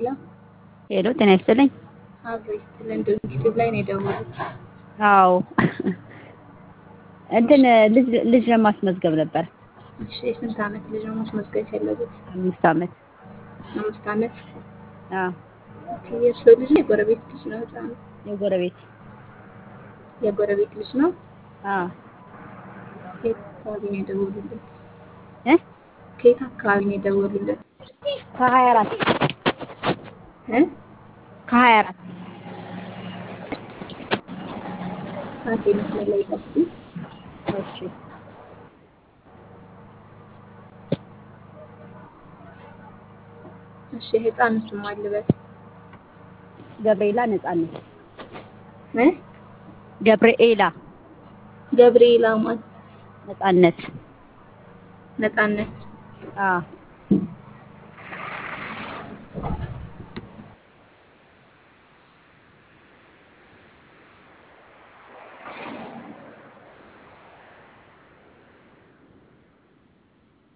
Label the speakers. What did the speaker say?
Speaker 1: ሄሎ
Speaker 2: ሄሎ ጤና ይስጥልኝ።
Speaker 1: አብሮ ይስጥልን። ዩቲዩብ ላይ ነው የደወሉት።
Speaker 2: አዎ እንትን ልጅ ልጅ ለማስመዝገብ ነበር።
Speaker 1: እሺ የስንት ዓመት ልጅ ነው ማስመዝገብ የፈለጉት?
Speaker 2: አምስት ዓመት
Speaker 1: አምስት ዓመት።
Speaker 2: አዎ
Speaker 1: ኦኬ የእርስዎ ልጅ ነው የጎረቤት ልጅ ነው? ህፃኑ
Speaker 2: የጎረቤት
Speaker 1: የጎረቤት ልጅ ነው?
Speaker 2: አዎ
Speaker 1: ከየት አካባቢ ነው የደወሉለት?
Speaker 2: እ
Speaker 1: ከየት አካባቢ ነው የደወሉለት?
Speaker 2: ከሀያ አራት
Speaker 1: እ
Speaker 2: ከሀያ አራት
Speaker 1: አንዴ መስመር ላይ ጠብቁ።
Speaker 2: እሺ
Speaker 1: እሺ ህፃኑ ስም አልበል
Speaker 2: ገብርኤላ ነጻነት
Speaker 1: እ
Speaker 2: ገብርኤላ
Speaker 1: ገብርኤል አማን
Speaker 2: ነጻነት
Speaker 1: ነጻነት
Speaker 2: አዎ